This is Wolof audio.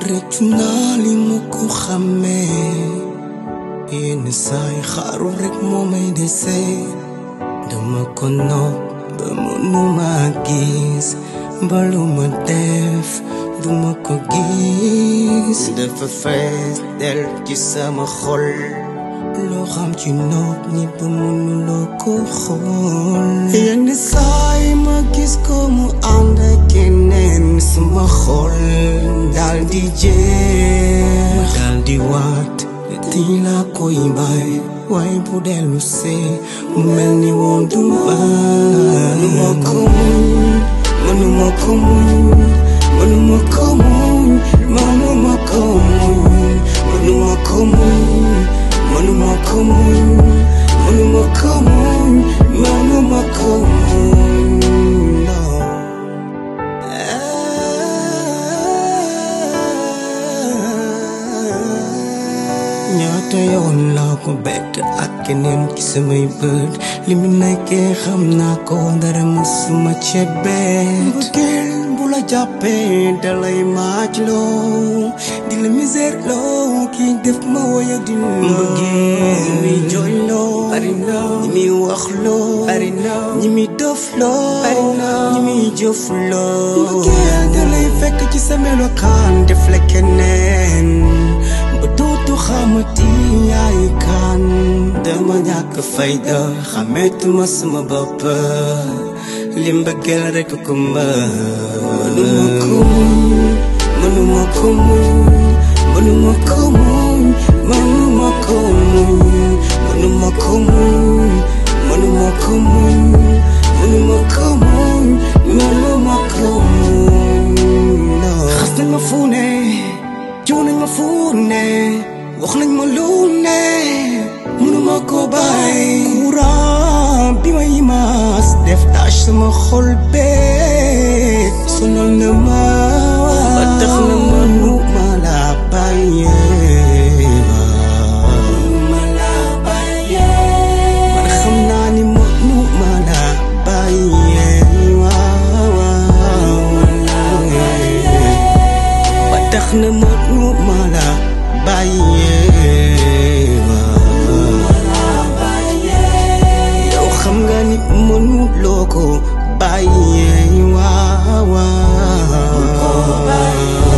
rëccu naa li ma ko xàmmee yenn saay xaaru rek moo may dese dama ko nopp ba mënuma gis ba lu ma def duma ko gis dafa fees del ci sama xol loo xam ci nopp ñi ba mënuloo ko xool yenn saay ma gis ko mu ànd ak keneen sama xol dal di jeex dal di waat tii laa koy bay waaye bu dellu see mu mel ni woon du mënuma ko muñ mënuma ko muñ mënuma ko muñ mënuma ko muñ mënuma ko muñ mënuma ko muñ mënuma ko muñ mënuma ko muñ no ñaata yoon laa ko bett ak keneen ci samay bët li mu nekkee xam naa ko dara musuma cebet gel bu la jàppee dalay maaj loo di la misère loo kii def ma woya di mbëggee ñi muy jooy loo bari na ñi muy wax loo bari na ñi muy dof loo bari na ñi muy jëf loo mbëggee dalay fekk ci sa melokaan def la keneen ba dootu xamati yaay kan dama ñàkk fayda xameetuma sama bopp li mbëggeel rekk ko mënuma ko muñ mënuma ko muñ mënuma ko muñ mënuma ko muñ mënuma ko muñ mënuma ko muñ mënuma ko muñ mënuma ko muñ xas nañ ma fu ne jiw nañ ma fu ne wax nañ ma lu ne mënuma ko bàyyi courant bi may maas def tâche sama xol bee sonal na ma ba tax na ma nu ma la bàyyee ma la bàyyee man xam naa ni ma nu ma la bàyyee waaw ba tax na ma nu ma la bàyyee yow xam nga ni mënuloo ko bàyyee waaw waaw